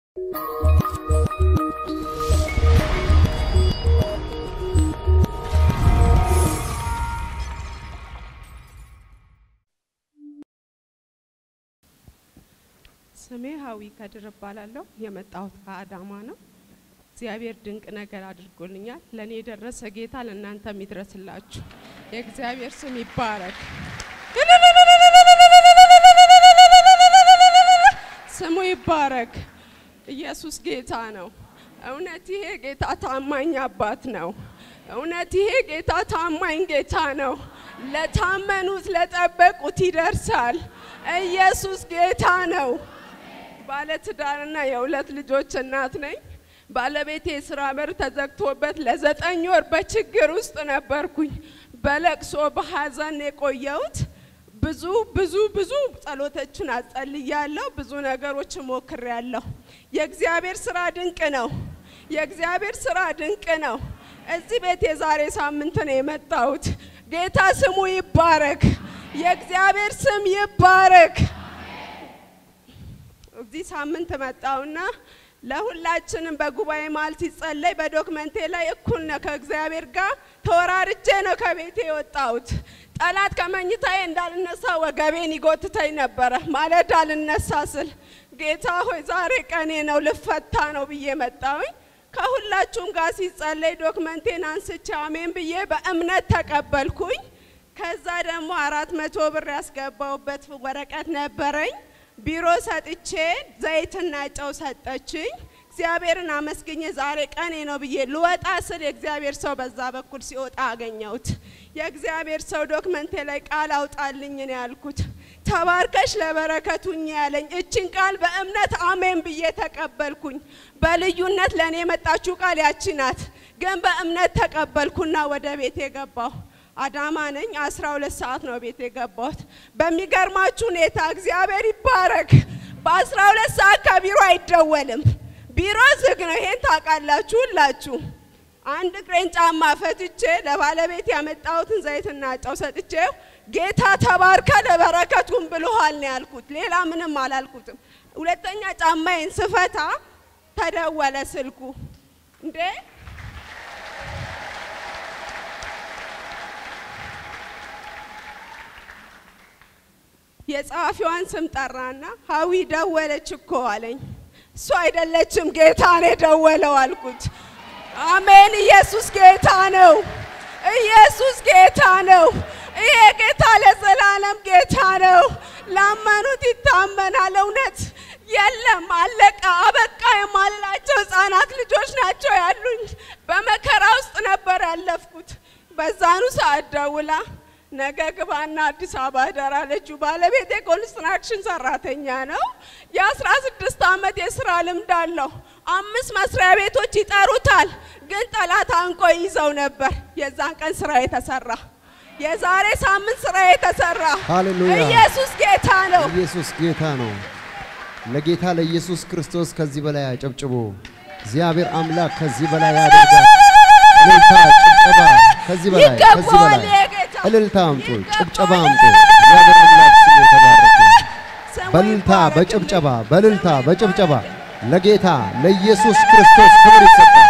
ስሜ ሀዊ ከድር እባላለሁ። የመጣሁት ከአዳማ ነው። እግዚአብሔር ድንቅ ነገር አድርጎልኛል። ለእኔ የደረሰ ጌታ ለእናንተም ይድረስላችሁ። የእግዚአብሔር ስም ይባረክ። ስሙ ይባረክ። ኢየሱስ ጌታ ነው። እውነት ይሄ ጌታ ታማኝ አባት ነው። እውነት ይሄ ጌታ ታማኝ ጌታ ነው። ለታመኑት ለጠበቁት ይደርሳል። ኢየሱስ ጌታ ነው። ባለትዳርና የሁለት ልጆች እናት ነኝ። ባለቤቴ የስራ በር ተዘግቶበት ለዘጠኝ ወር በችግር ውስጥ ነበርኩኝ። በለቅሶ በሀዘን የቆየሁት ብዙ ብዙ ብዙ ጸሎቶችን አጸልያለሁ። ብዙ ነገሮች ሞክሬያለሁ። የእግዚአብሔር ስራ ድንቅ ነው። የእግዚአብሔር ስራ ድንቅ ነው። እዚህ ቤት የዛሬ ሳምንት ነው የመጣሁት። ጌታ ስሙ ይባረክ። የእግዚአብሔር ስም ይባረክ። እዚህ ሳምንት መጣውና ለሁላችንም በጉባኤ መሀል ሲጸለይ በዶክመንቴ ላይ እኩል ነው ከእግዚአብሔር ጋር ተወራርጄ ነው ከቤቴ የወጣሁት። ጠላት ከመኝታዬ እንዳልነሳ ወገቤን ይጎትተኝ ነበረ። ማለዳ ልነሳ ስል ጌታ ሆይ ዛሬ ቀኔ ነው ልፈታ ነው ብዬ መጣሁኝ። ከሁላችሁም ጋር ሲጸለይ ዶክመንቴን አንስቼ አሜን ብዬ በእምነት ተቀበልኩኝ። ከዛ ደግሞ አራት መቶ ብር ያስገባውበት ወረቀት ነበረኝ። ቢሮ ሰጥቼ ዘይትና ጨው ሰጠችኝ። እግዚአብሔርን አመስግኜ ዛሬ ቀኔ ነው ብዬ ልወጣ ስል የእግዚአብሔር ሰው በዛ በኩል ሲወጣ አገኘሁት። የእግዚአብሔር ሰው ዶክመንቴ ላይ ቃል አውጣልኝ ነው ያልኩት። ተባርከሽ ለበረከቱኝ ያለኝ እችን ቃል በእምነት አሜን ብዬ ተቀበልኩኝ። በልዩነት ለእኔ የመጣችው ቃል ያቺ ናት፣ ግን በእምነት ተቀበልኩና ወደ ቤት የገባሁ አዳማ ነኝ። አስራ ሁለት ሰዓት ነው ቤት የገባሁት። በሚገርማችሁ ሁኔታ እግዚአብሔር ይባረክ። በአስራ ሁለት ሰዓት ከቢሮ አይደወልም። ቢሮ ዝግ ነው። ይሄን ታውቃላችሁ ሁላችሁ። አንድ እግሬን ጫማ ፈትቼ ለባለቤት ያመጣሁትን ዘይትና ጨው ሰጥቼው ጌታ ተባርከ ለበረከቱን ብሎሃል ነው ያልኩት። ሌላ ምንም አላልኩትም። ሁለተኛ ጫማዬን ስፈታ ተደወለ ስልኩ። እንዴ የጸሐፊዋን ስም ጠራና ሀዊ ደወለች እኮ አለኝ። እሱ አይደለችም ጌታ ነው የደወለው አልኩት። አሜን። ኢየሱስ ጌታ ነው። ኢየሱስ ጌታ ነው። ይሄ ጌታ ለዘላለም ጌታ ነው። ላመኑት ይታመናል። እውነት የለም አለቀ አበቃ የማልላቸው ህፃናት ልጆች ናቸው ያሉኝ። በመከራ ውስጥ ነበር ያለፍኩት። በዛኑ ሰዓት ደውላ ነገ ግባና አዲስ አበባ እደር አለችው። ባለቤቴ ኮንስትራክሽን ሰራተኛ ነው። የአስራ ስድስት ዓመት የስራ ልምድ አለው። አምስት መስሪያ ቤቶች ይጠሩታል፣ ግን ጠላት አንቆ ይዘው ነበር። የዛን ቀን ስራ የተሰራ የዛሬ ሳምንት ስራ የተሰራ ሃሌሉያ! ኢየሱስ ጌታ ነው። ኢየሱስ ጌታ ነው። ለጌታ ለኢየሱስ ክርስቶስ ከዚህ በላይ አጨብጭቡ። እግዚአብሔር አምላክ ከዚህ በላይ ያደርጋል። እልልታ፣ ጭብጨባ ከዚህ በላይ ከዚህ ይገባዋል በላይ የጌታ እልልታ አምጡ፣ ይገባዋል። ጭብጨባ አምጡ። እግዚአብሔር አምላክ ስሙ የተባረከ ይሁን። ስሙ በእልልታ ይባረክ። በጭብጨባ በእልልታ በጭብጨባ ለጌታ ለኢየሱስ ክርስቶስ ክብር ይሰጣል።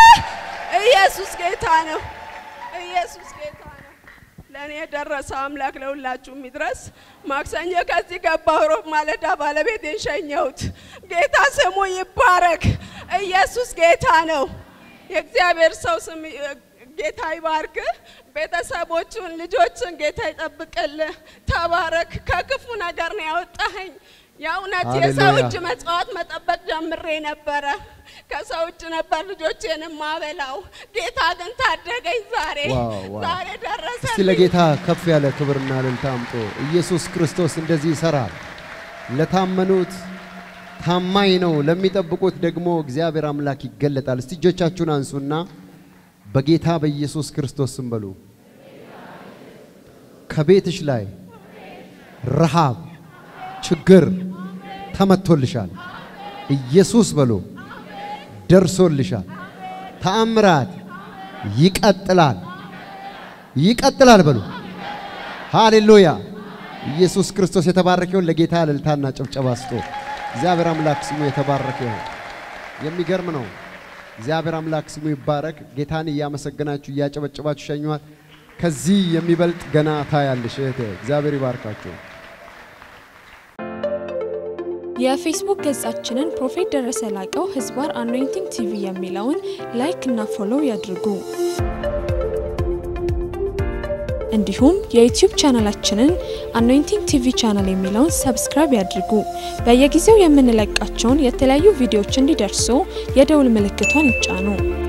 ኢየሱስ ጌታ ነው። ኢየሱስ ጌታ ነው። ለእኔ የደረሰ አምላክ ለሁላችሁም ይድረስ። ማክሰኞ ከዚህ ገባሁ። ሮብ ማለዳ ባለቤቴን ሸኘሁት። ጌታ ስሙ ይባረክ። ኢየሱስ ጌታ ነው። የእግዚአብሔር ሰው ስም ጌታ ይባርክ። ቤተሰቦቹን ልጆችን ጌታ ይጠብቅልህ። ተባረክ። ከክፉ ነገር ነው ያወጣኸኝ። የእውነት የሰው ሃሌሉያ። እጅ መጽዋት መጠበቅ ጀምሬ ነበረ። ከሰው እጅ ነበር ልጆቼን ማበላው። ጌታ ግን ታደገኝ። ዛሬ ዋው፣ ዋው። ዛሬ ደረሰ። እስቲ ለጌታ ከፍ ያለ ክብርና እልልታ አምጡ። ኢየሱስ ክርስቶስ እንደዚህ ይሰራል። ለታመኑት ታማኝ ነው፣ ለሚጠብቁት ደግሞ እግዚአብሔር አምላክ ይገለጣል። እስቲ እጆቻችሁን አንሱና በጌታ በኢየሱስ ክርስቶስ ስም በሉ። ከቤትሽ ላይ ረሃብ፣ ችግር ተመቶልሻል። ኢየሱስ በሉ ደርሶልሻል። ተአምራት ይቀጥላል፣ ይቀጥላል በሉ። ሃሌሉያ! ኢየሱስ ክርስቶስ የተባረከውን ለጌታ እልልታና ጭብጨባ ስጡ። እግዚአብሔር አምላክ ስሙ የተባረከ ይሁን። የሚገርም ነው። እግዚአብሔር አምላክ ስሙ ይባረክ። ጌታን እያመሰገናችሁ እያጨበጨባችሁ ሸኟት። ከዚህ የሚበልጥ ገና ታያለሽ እህቴ። እግዚአብሔር ይባርካችሁ። የፌስቡክ ገጻችንን ፕሮፌት ደረሰ ላቀው ህዝባር አኖይንቲንግ ቲቪ የሚለውን ላይክ እና ፎሎው ያድርጉ። እንዲሁም የዩቲዩብ ቻናላችንን አኖይንቲንግ ቲቪ ቻናል የሚለውን ሰብስክራይብ ያድርጉ። በየጊዜው የምንለቃቸውን የተለያዩ ቪዲዮዎች እንዲደርሱ የደውል ምልክቷን ይጫኑ።